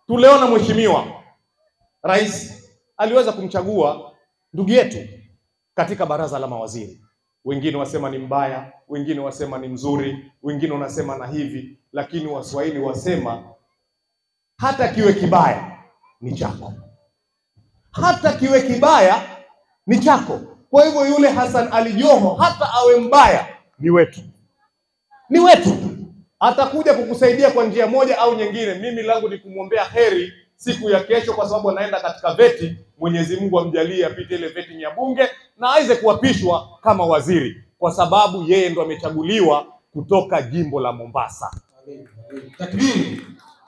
tuliona mheshimiwa rais aliweza kumchagua ndugu yetu katika baraza la mawaziri. Wengine wasema ni mbaya, wengine wasema ni mzuri, wengine wanasema na hivi, lakini Waswahili wasema hata kiwe kibaya ni chako, hata kiwe kibaya ni chako. Kwa hivyo yule Hassan Ali Joho hata awe mbaya ni wetu, ni wetu, atakuja kukusaidia kwa njia moja au nyingine. Mimi langu ni kumwombea heri siku ya kesho, kwa sababu anaenda katika veti. Mwenyezi Mungu amjalie apite ile veti ya bunge na aweze kuapishwa kama waziri, kwa sababu yeye ndo amechaguliwa kutoka jimbo la Mombasa, Takbiri.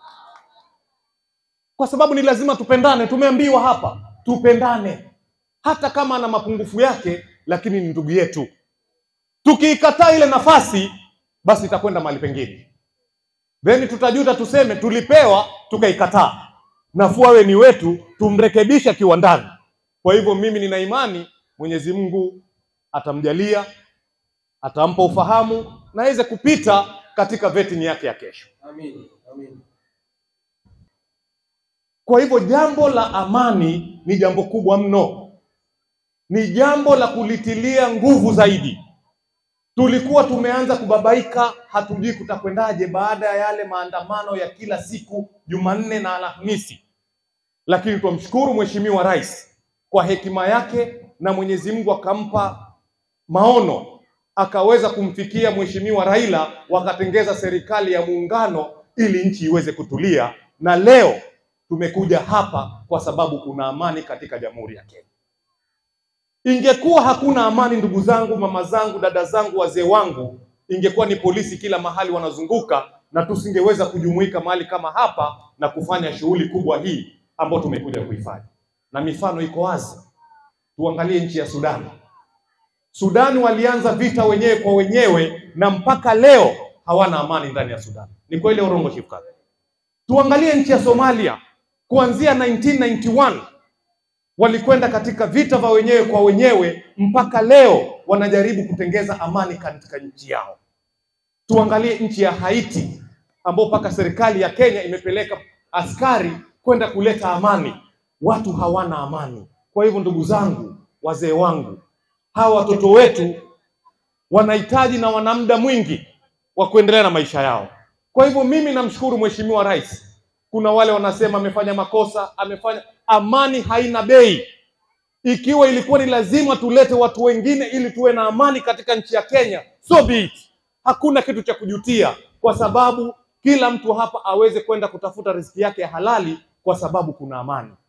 kwa sababu ni lazima tupendane. Tumeambiwa hapa tupendane, hata kama ana mapungufu yake, lakini ni ndugu yetu. Tukiikataa ile nafasi, basi itakwenda mahali pengine, then tutajuta, tuseme tulipewa tukaikataa. Nafuu awe ni wetu, tumrekebishe akiwa ndani. Kwa hivyo mimi nina imani Mwenyezi Mungu atamjalia, atampa ufahamu na aweze kupita katika vetting yake ya kesho. Amin. Amin. Kwa hivyo jambo la amani ni jambo kubwa mno, ni jambo la kulitilia nguvu zaidi. Tulikuwa tumeanza kubabaika, hatujui kutakwendaje baada ya yale maandamano ya kila siku Jumanne na Alhamisi, lakini twamshukuru Mheshimiwa Rais kwa hekima yake na Mwenyezi Mungu akampa maono, akaweza kumfikia Mheshimiwa Raila, wakatengeza serikali ya muungano ili nchi iweze kutulia, na leo tumekuja hapa kwa sababu kuna amani katika Jamhuri ya Kenya. Ingekuwa hakuna amani, ndugu zangu, mama zangu, dada zangu, wazee wangu, ingekuwa ni polisi kila mahali wanazunguka, na tusingeweza kujumuika mahali kama hapa na kufanya shughuli kubwa hii ambayo tumekuja kuifanya, na mifano iko wazi. Tuangalie nchi ya Sudan. Sudani walianza vita wenyewe kwa wenyewe na mpaka leo hawana amani ndani ya Sudan. Ni kweli au urongo, Chief Kaka? Tuangalie nchi ya Somalia kuanzia 1991 walikwenda katika vita vya wenyewe kwa wenyewe mpaka leo wanajaribu kutengeza amani katika nchi yao. Tuangalie nchi ya Haiti ambao mpaka serikali ya Kenya imepeleka askari kwenda kuleta amani, watu hawana amani. Kwa hivyo, ndugu zangu, wazee wangu, hawa watoto wetu wanahitaji na wana muda mwingi wa kuendelea na maisha yao. Kwa hivyo, mimi namshukuru Mheshimiwa Rais. Kuna wale wanasema amefanya makosa, amefanya. Amani haina bei. Ikiwa ilikuwa ni lazima tulete watu wengine ili tuwe na amani katika nchi ya Kenya, so be it. Hakuna kitu cha kujutia, kwa sababu kila mtu hapa aweze kwenda kutafuta riziki yake ya halali, kwa sababu kuna amani.